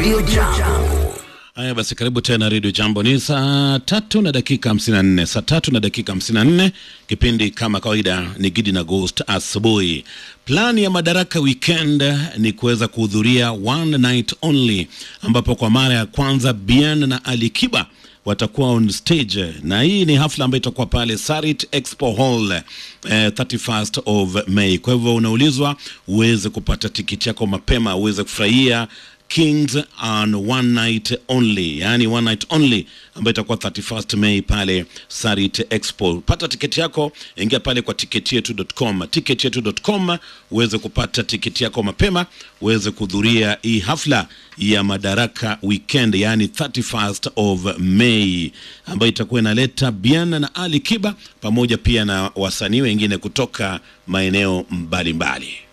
Radio Jambo. Haya basi, karibu tena Radio Jambo. Ni saa tatu na dakika hamsini na nne saa tatu na dakika hamsini na nne Kipindi kama kawaida ni Gidi na Ghost asubuhi. Plani ya Madaraka Weekend ni kuweza kuhudhuria one night only, ambapo kwa mara ya kwanza Bien na Ali Kiba watakuwa on stage na hii ni hafla ambayo itakuwa pale Sarit Expo Hall eh, 31st of May. Kwa hivyo unaulizwa uweze kupata tikiti yako mapema uweze kufurahia Kings on one night only, yani one night only ambayo itakuwa 31st May pale Sarit Expo. Pata tiketi yako, ingia pale kwa tiketietu.com, tiketietu.com uweze kupata tiketi yako mapema, uweze kuhudhuria hii hafla ya Madaraka Weekend, yani 31st of May ambayo itakuwa inaleta Bien na Ali Kiba pamoja pia na wasanii wengine kutoka maeneo mbalimbali mbali.